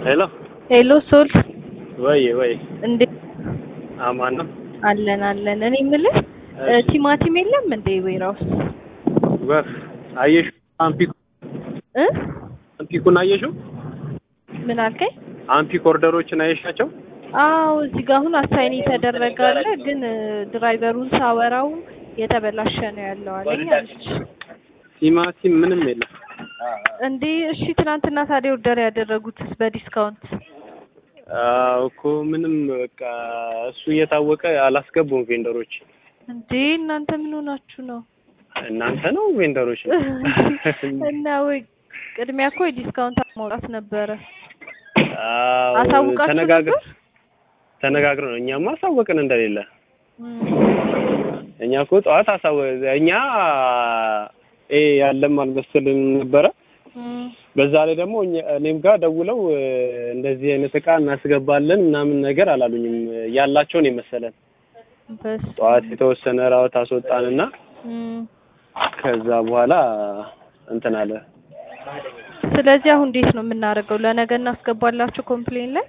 ሄሎ ሄሎ ሶል ወይ ወይ እንዴት አማን ነው አለን አለን። እኔ የምልህ እ ቲማቲም የለም እንዴ ወይራውስ ወፍ አየሹ አምፒክ እ አምፒኩን አየሽው ምን አልከኝ? አምፒክ ኦርደሮችን አየሻቸው አዎ እዚህ ጋር አሁን አሳይን የተደረገ አለ፣ ግን እ ድራይቨሩን ሳወራው የተበላሸ ነው ያለው አለኝ አለች። ቲማቲም ምንም የለም እንዴ እሺ፣ ትናንትና ታዲያ ኦርደር ያደረጉትስ በዲስካውንት አዎ እኮ ምንም በቃ እሱ እየታወቀ አላስገቡም ቬንደሮች እንዴ እናንተ ምን ሆናችሁ ነው? እናንተ ነው ቬንደሮች ነው እና ወይ ቅድሚያ እኮ የዲስካውንት ማውጣት ነበረ። አዎ አሳውቃችሁ ተነጋግር ነበር? ተነጋግረን ነው እኛማ አሳወቅን እንደሌለ እም፣ እኛ እኮ ጠዋት አሳወ እኛ ኤ ያለም አልመሰልንም ነበረ እም፣ በዛ ላይ ደግሞ እኛ- እኔም ጋር ደውለው እ፣ እንደዚህ አይነት እቃ እናስገባለን ምናምን ነገር አላሉኝም ያላቸውን የመሰለን በስ ጠዋት የተወሰነ ራውት አስወጣንና እም። ከዛ በኋላ እንትን አለ ስለዚህ አሁን እንዴት ነው የምናደርገው? ለነገ እናስገባላችሁ ኮምፕሌን ላይ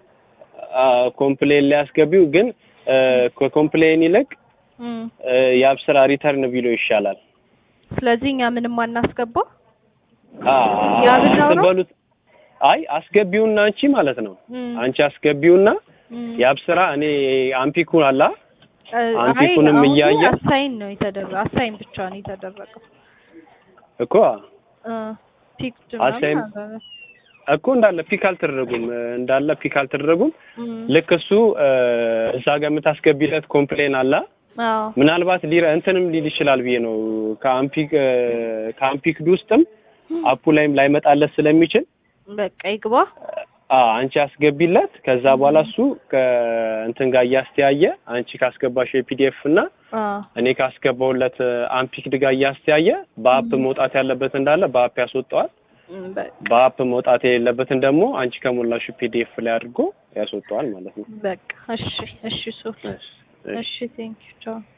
ኮምፕሌን ሊያስገቢው ግን እ፣ ከኮምፕሌን ይልቅ እም። እ፣ የአብስራ ሪተርን ቢሎ ይሻላል ስለዚህ እኛ ምንም አናስገባ አ፣ የአብስራው ነው? ስትበሉት አይ አስገቢውና አንቺ ማለት ነው እም፣ አንቺ አስገቢውና እም። የአብስራ እኔ አምፒኩን አላ እ፣ አንቲኩንም አይ፣ አሁን እያየ- አሳይን ነው የተደረገው። አሳይን ብቻ ነው የተደረገው። እኮ እ፣ ፒክድ አሳይን- ምናምን አለ። እኮ እንዳለ ፒክ አልተደረጉም እንዳለ ፒክ አልተደረጉም እም፣ ልክ እሱ እ፣ እዛ ጋር የምታስገቢለት ኮምፕሌን አላ አዎ ምናልባት ሊረ እንትንም ሊል ይችላል ብዬ ነው ከአምፒክ እ፣ ከአምፒክድ ውስጥም አፑ ላይም ላይመጣለት ስለሚችል በቃ ይግባ። አ አንቺ አስገቢለት ከዛ በኋላ እሱ ከእንትን ጋር እያስተያየ አንቺ ካስገባሽው የፒዲኤፍ እና አዎ እኔ ካስገባውለት አምፒክድ ጋር እያስተያየ በአፕ መውጣት ያለበት እንዳለ በአፕ ያስወጣዋል እም፣ በቃ በአፕ መውጣት የሌለበትን ደግሞ አንቺ ከሞላሽ ፒዲኤፍ ላይ አድርጎ ያስወጣዋል ማለት ነው። በቃ እሺ፣ እሺ ሶል እሺ፣ ቴንክ ዩ ቻው